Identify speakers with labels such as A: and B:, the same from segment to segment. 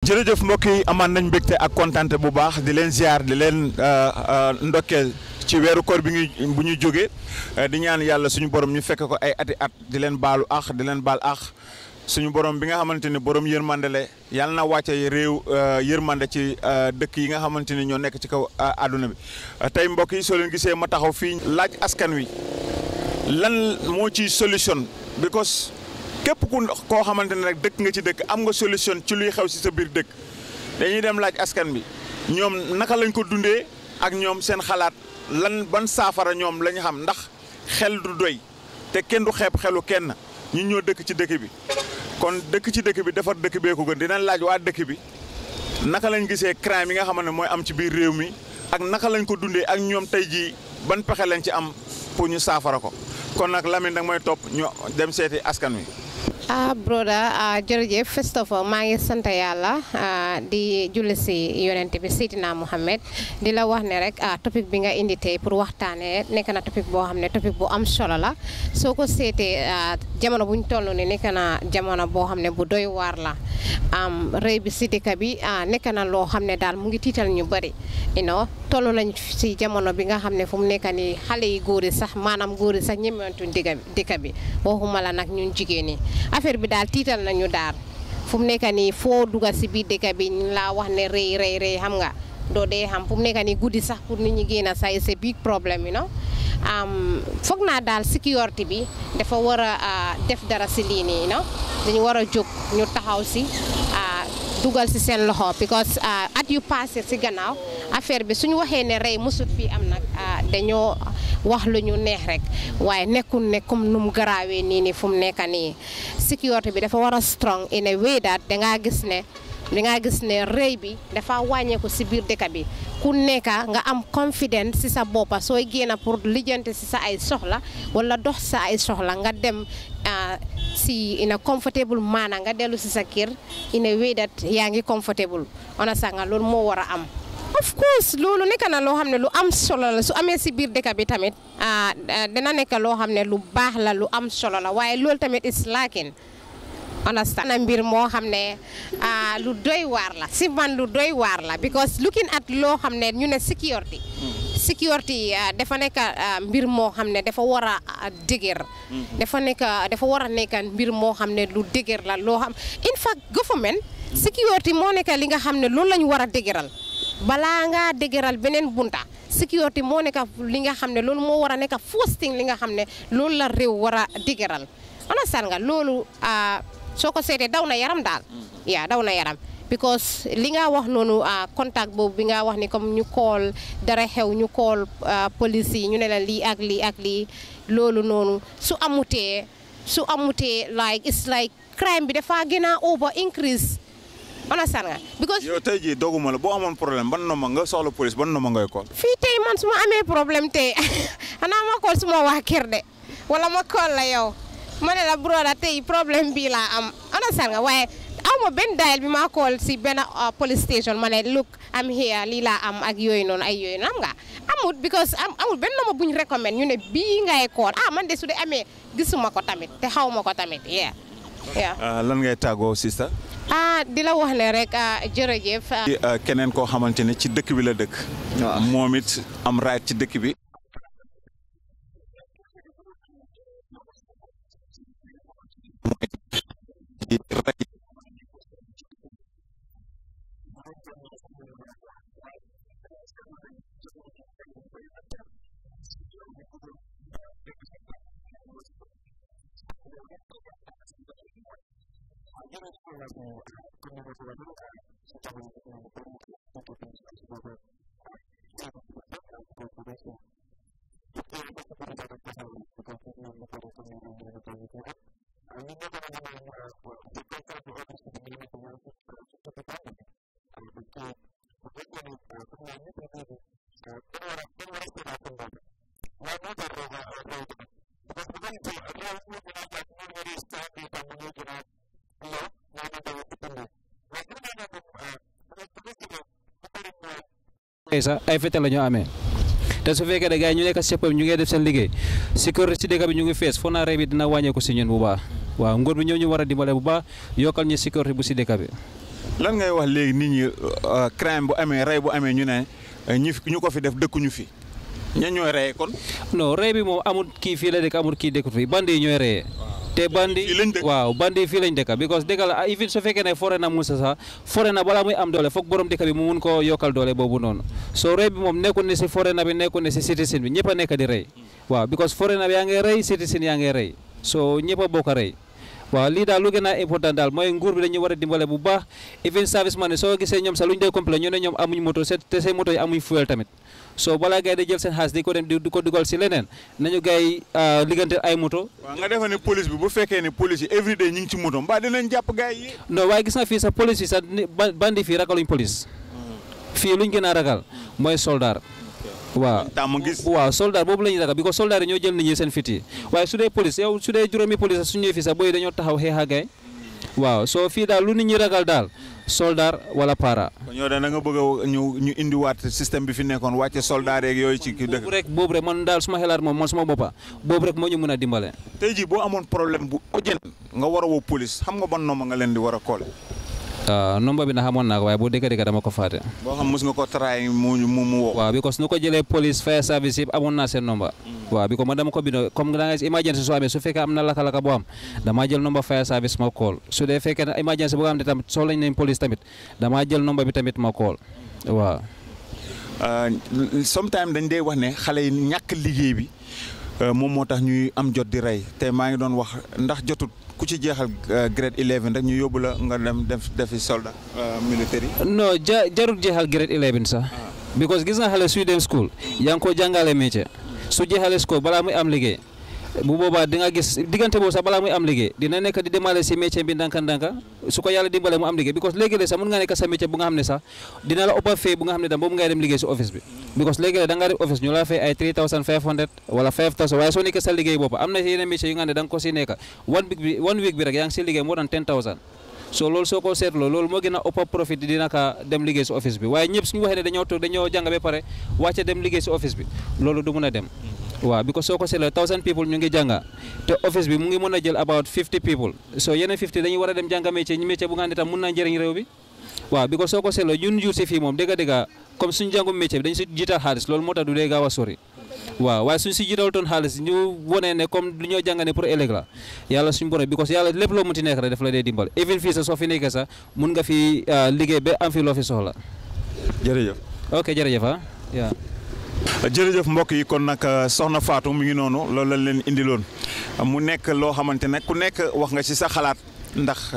A: jërëjëf mbokk yi amaan nañ mbégte ak kontante bu baax di leen ziar di leen ndokkeel ci weeru koor bi ñuy bu ñuy jógee di ñaan yàlla suñu borom ñu fekk ko ay ati at di leen baalu ax di leen baal ax suñu borom bi nga xamante ni borom yërmande le yàlla na wàcce réew yërmande ci dëkk yi nga xamante ni ñoo nekk ci kaw àdduna bi tey mbokk yi soo leen gisee ma taxaw fii laaj askan wi lan moo ci solution because képp ku koo xamante ne rek dëkk nga ci dëkk am nga solution ci luy xew si sa biir dëkk dañuy dem laaj askan bi ñoom naka lañ ko dundee ak ñoom seen xalaat lan ban saafara ñoom la ñu xam ndax xel du doy te kenn du xeeb xelu kenn ñun ñoo dëkk ci dëkk bi kon dëkk ci dëkk bi defar dëkk bee ko gën dinañ laaj waa dëkk bi naka lañ gisee crime yi nga xam ne mooy am ci biir réew mi ak naka lañ ko dundee ak ñoom tey jii ban pexe lañ ci am pour ñu saafara ko kon nag Lamine nag mooy topp ñu dem seeti askan wi.
B: ah broda jërëjëf first of all maa ngi sant yàlla di julli si yonent bi Seydina Mohamed di la wax ne rek topic bi nga indi tey pour waxtaanee nekk na topic boo xam ne topic bu am solo la soo ko seetee jamono buñ toll ni nekk na jamono boo xam ne bu doy waar la rëy bi si dëkk bi nekk na loo xam ne daal mu ngi tiital ñu bëri you know toll nañ si jamono bi nga xam ne fu mu nekk nii xale yi góor yi sax maanaam góor yi sax ñemewantuñ dëkk bi waxuma la nag ñun jigéen ñi affaire bi daal tiital nañu daal fu mu nekk nii foo dugal si biir dëkk bi ñu laa wax ne rëy rëy rëy xam nga doo dee xam fu mu nekk nii guddi sax pour nit ñi génn say c'est big problème you know foog naa daal sécurité bi dafa war a def dara si lii nii no dañu war a jóg ñu taxaw si dugal si seen loxo because at yu passé si gannaaw affaire bi suñu waxee ne rey musut fii am nag dañoo wax lu ñu neex rek waaye nekkul ne comme nu mu garaawee nii nii fu mu nekk nii sécurité bi dafa war a strong in a way that dangaa gis ne dangaa gis ne rëy bi dafa wàññeeku si biir dëkk bi ku nekk nga am confidence si sa boppa sooy génn pour lijjanti si sa ay soxla wala dox sa ay soxla nga dem si in a comfortable maana nga dellu si sa kër in a way that yaa ngi comfortable ona sax nga loolu moo war a am of course loolu nekk na loo xam ne lu am solo la su amee si biir dëkk bi tamit dina nekk loo xam ne lu baax la lu am solo la waaye loolu tamit is lacking understand na mbir moo xam ne lu doy waar la si man lu doy waar la because looking at loo xam ne ñu ne security security dafa nekk mbir moo xam ne dafa war a dëgër dafa nekk dafa war a nekk mbir moo xam ne lu dëgër la loo xam in fact government security moo nekk li nga xam ne loolu lañu war a dëgëral balaa ngaa dëgëral beneen bunta security moo nekk li nga xam ne loolu moo war a nekk first thing li nga xam ne loolu la réew war a dëgëral understand nga loolu soo ko seetee daw na yaram daal yaa daw na yaram because li nga wax noonu contact boobu bi nga wax ni comme ñu call dara xew ñu call police yi ñu ne la lii ak lii ak lii loolu noonu su amutee su amutee like it's like crime bi dafa gën a over increase understand nga because
A: yow tey jii doguma la boo amoon problème ban nomba nga soxla police ban nomba ngay call
B: fii tey man su ma amee problème tey xanaa ma call suma waa kër de wala ma call la yow ma ne la broda tey problème bii laa am understand nga waaye aw ma benn dial bi ma call si benn police station ma ne look am here lii laa am ak yooyu noonu ay yooyu noonu nga amut because amul benn nomba buñ recommend ñu ne bii ngay call ah man de su dee amee gisuma ko tamit te xaw ma ko tamit yeah yeah
A: lan ngay tàggoo sista
B: ah di la wax ne rek jërëjëf.
A: keneen koo xamante ne ci dëkk bi la dëkk. moom it am right ci dëkk bi.
C: sax ay fetal la ñu amee te su fekkee ne gars yi ñu nekk sepp ñu ngi def seen liggéey sécurité si dëkk bi ñu ngi fees foo naa rey bi dina wàññeeku si ñun bu baax waaw nguur bi ñoo ñu war a dimbale bu baax yokkal ñu sécurité bu si dëkk bi
A: lan ngay wax léegi nit ñi crime bu amee rey bu amee ñu ne ñi ñu ko fi def dëkkuñu fi ña ñooy reye kon.
C: non rey bi moom amul kii fii la dëkk amul kii dëkkut fii bandi yi ñooy reyee te bandi
A: Fii lañ dëkk.
C: waaw bandi fii lañ dëkk because dëkk la even su fekkee ne fore na Musa sax fore na balaa muy am doole foog borom dëkk bi mu mun koo yokkal doole boobu noonu soo rey bi moom nekkul ne si fore na bi nekkul ne si citizen bi ñëpp a nekk di rey waaw because fore na bi yaa ngi rey citizen yaa ngi rey so ñëpp a bokk a rey waaw lii daal lu gën a important daal mooy nguur bi dañu war a dimbale bu baax even service man soo gisee ñoom sax lu ñu dee complet ñu ne ñoom amuñ moto se- te seen moto yi amuñ fuel tamit so balaa gars yi di jël seen xaalis di ko dem di di ko dugal si leneen nañu gars yi liggante ay moto
A: waaw nga defa ne police bi bu fekkee ne police yi everyday ñu ngi ci moto mbaa dinañ jàpp gars yi.
C: non waaye gis nga fii sax police yi sax ni- ba- bandi fii ragaluñ police fii luñ gën a ragal mooy soldat waaw
A: tàmm gis.
C: waaw soldat boobu la ñuy ragal because soldat yi ñoo jël nit ñi seen fit yi waaye su dee police yow su dee juróomi police su ñëwee fii sax booy dañoo taxaw xeex ak gaay waaw soo fii daal lu nit ñi ragal daal soldat wala para
A: kon yow da nga bëgg a ñu ñu indiwaat système bi fi nekkoon wàcce soldat yeeg yooyu ci kii dëkk.
C: boobu rek boobu rek man daal suma xelaat moom man suma boppa boobu rek moo ñu mën a dimbale
A: tey jii boo amoon problème bu urgent nga war a woo police xam nga ban nomba nga leen di war a kool.
C: waaw nomba bi na xamoon naa ko waaye boo dëgg dëgg dama ko faate
A: boo xam mos nga ko try mu mu mu woo.
C: waaw because nu ko jëlee police fire service yëpp amoon naa seen nomba waaw bi ko man dama ko bind comme da nga gis emergency soo amee su fekkee am na laka-laka boo am damaa jël nomba fire service ma call su dee fekkee ne emergency boo xam ne tamit soxla nañ police tamit damaa jël nomba bi tamit ma call waaw
A: sometimes dañ dee wax ne xale yi ñàkk liggéey bi euh, moom moo tax ñuy am jot di rey te maa ngi doon wax ndax jotut ku ci jeexal euh, grade 11 rek ñu yóbbu la nga dem def defi soldat euh, militaire yi.
C: non ja jarul jeexal grade 11 sax because gis nga xale suy dem school yaa ngi ko jàngale métier su jeexalee school balaa muy am liggéey bu boobaa di nga gis diggante boobu sax balaa muy am liggéey dina nekk di demale si métier bi ndànka ndànka su ko yàlla dimbale mu am liggéey because léegi-léeg sax mun nga nekk sa métier bu nga xam ne sax dina la ëpp fay bu nga xam ne tam boobu ngay dem liggéey si office bi because léegi-léeg da nga dem office ñu la fay ay 3500 wala 5000 waaye soo nekkee sa liggéey bopp am na yeneen métier yu nga xam ne da nga ko si nekk one week bi one week bi rek yaa ngi si liggéey moo daan 10000 so loolu soo ko seetloo loolu moo gën a ëpp profit dina ka dem liggéey si office bi waaye ñëpp suñu waxee ne dañoo toog dañoo jàng ba pare wàcce dem liggéey si office bi loolu du mun a dem waaw because soo ko seetloo thousand people ñu ngi jànga te office bi mu ngi mën a jël about 50 people so yeneen 50 dañuy war a dem jànga métier ñu métier bu nga xam ne tam mun naa njëriñ réew bi waaw because soo ko seetloo ñun jur si fii moom dëgg dëgg comme suñu jàngum métier bi dañ si jiital xaalis loolu moo tax du dee gaaw a sori waaw waaye suñ si jiital toon xaalis ñu wone ne comme lu ñoo jàng ne pour ëllëg la yàlla suñu borom because yàlla lépp loo munti nekk rek daf la dee dimbal even fii sa soo fi nekkee sax mun nga fi liggéey ba am fi loo fi soxla
A: jërëjëf.
C: ok jërëjëf ah yaa
A: jërëjëf mbokk yi kon nag soxna Fatou mu ngi noonu loolu lañ leen indiloon mu nekk loo xamante ne ku nekk wax nga ci sa xalaat ndax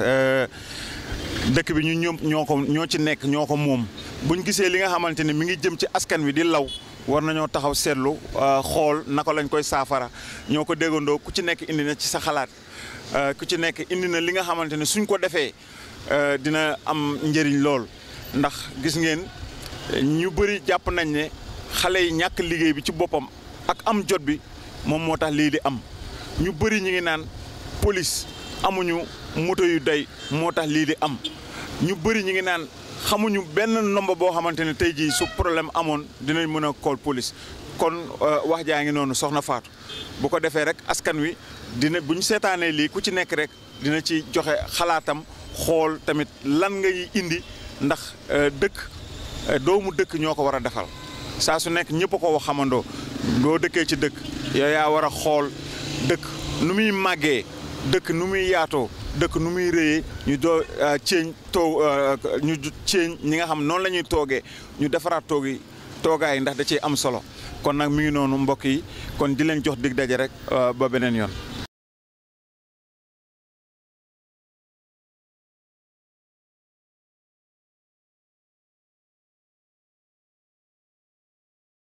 A: dëkk bi ñu ñoom ñoo ko ñoo ci nekk ñoo ko moom buñ gisee li nga xamante ne mi ngi jëm ci askan wi di law war nañoo taxaw seetlu xool naka lañ koy saafara ñoo ko déggandoo ku ci nekk indi na ci sa xalaat ku ci nekk indi na li nga xamante ne suñ ko defee dina am njëriñ lool ndax gis ngeen ñu bëri jàpp nañ ne xale yi ñàkk liggéey bi ci boppam ak am jot bi moom moo tax lii di am ñu bëri ñu ngi naan police amuñu moto yu doy moo tax lii di am ñu bëri ñu ngi naan xamuñu benn nomba boo xamante ne tey jii su problème amoon dinañ mën a call police kon wax jaa ngi noonu soxna Fatou bu ko defee rek askan wi dina bu ñu seetaanee lii ku ci nekk rek dina ci joxe xalaatam xool tamit lan ngay indi ndax dëkk doomu dëkk ñoo ko war a defal saa su nekk ñëpp a ko wax xamandoo doo dëkkee ci dëkk yow yaa war a xool dëkk nu muy màggee dëkk nu muy yaatoo dëkk nu muy rëyee ñu doo ceeñ too ñu ceeñ ñi nga xam noonu la ñuy toogee ñu defaraat toog yi toogaay ndax da ciy am solo kon nag mi ngi noonu mbokk yi kon di leen jox dig daje rek ba beneen yoon.